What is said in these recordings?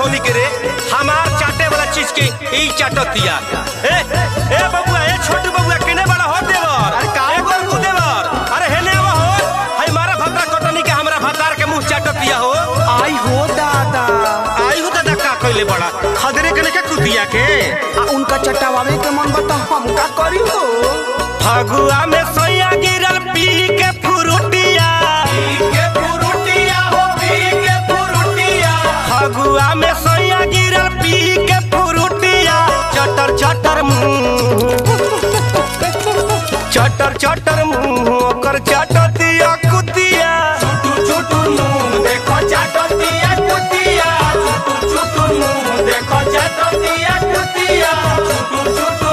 हमनी के रे हमार चाटे वाला चीज के ई चाटतिया ए ए बबुआ ए छोटू बबुआ केने बड़ा हो देवर अरे का ए गोलू देवर अरे हेने आवा हो हई मारा भत्ता कटनी के हमरा भत्तार के मुंह चाटतिया हो आई हो दादा आई हो दादा का कइले बड़ा खदरे कने के कुतिया के आ उनका चटावे के मन बता हम का करी हो फगुआ में सैया गिरल पी के फुरुटिया के फुरुटिया हो पी के फुरुटिया फगुआ में सैया गिरल पी के फुरुटिया चटर चटर मुंह चटर चटर मुंह ओकर चटतिया कुतिया छुटू छुटू मुंह देखो चटतिया कुतिया छुटू छुटू मुंह देखो चटतिया कुतिया छुटू छुटू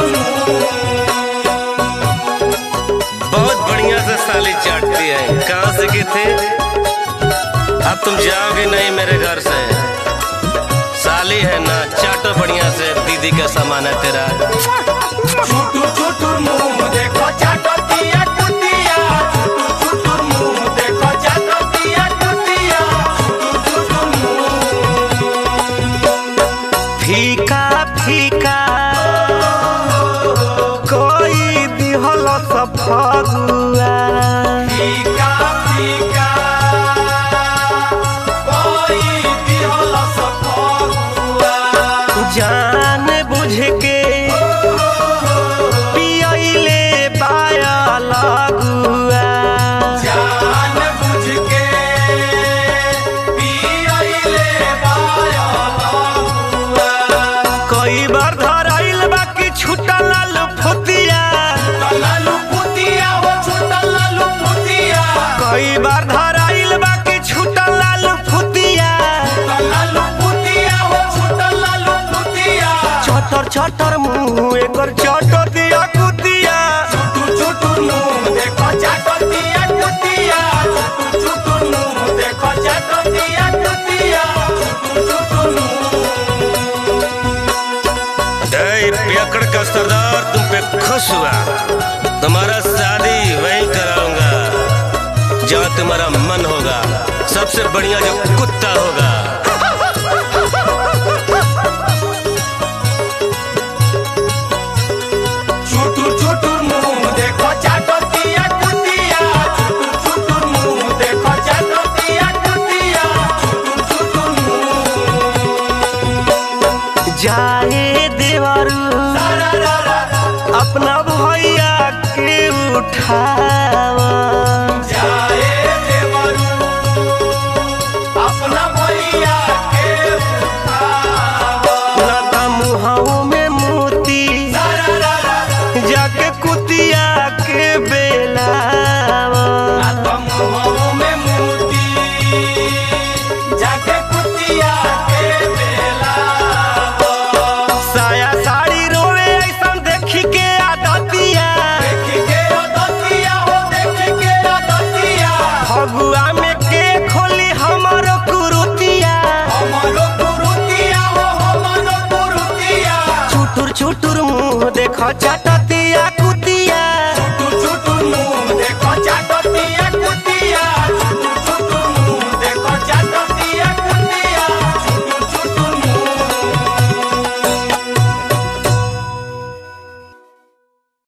बहुत बढ़िया से साली चाटती है कहाँ से के थे अब तुम जाओगे नहीं मेरे घर से साली है ना चाटो बढ़िया से दीदी का सामान है तेरा छुटू छुटू मुंह देखो चाटतिया कुतिया छुटू छुटू मुंह देखो चाटतिया कुतिया छुटू छुटू फीका फीका कोई दिहल सफगुआ फीका फीका कोई दिहल सफगुआ जान बुझ के पियले बाया लगुआ जान बुझ के पियले बाया कई बार धराइल बाकी छूटल लालू फुतिया लालू फुतिया हो छूटल लालू फुतिया कई बार धराइल बाकी छूटल लालू फुतिया लालू फुतिया हो छूटल लालू फुतिया छोटर छोटर मुंह एकर चटर दिया कुतिया छुटू छुटू मुंह देखो चटर दिया कुतिया छुटू छुटू मुंह देखो चटर दिया कुतिया छुटू छुटू जय पियकड़ का सरदार तुम पे खुश हुआ तुम्हारा शादी वहीं कराऊंगा जहाँ तुम्हारा मन होगा सबसे बढ़िया जो कुत्ता होगा छोटू छोटू मुंह देखो चाटतिया कुतिया छोटू छोटू मुंह देखो चाटतिया कुतिया छोटू छोटू जाए देवरू अपना भैया के उठावा जाए देवरू अपना भैया के उठावा ना मुहाऊ में मोती जाके कुतिया के बेलावा मुहाऊ में मोती जाके कुतिया के बेलावा साया साड़ी रोवे ऐसन देखी के आदतिया देखी के आदतिया हो देखी के आदतिया फगुआ में के खोली हमरो कुरुतिया हमरो कुरुतिया हो हमरो कुरुतिया छुटुर छुटुर मुंह देखो चटत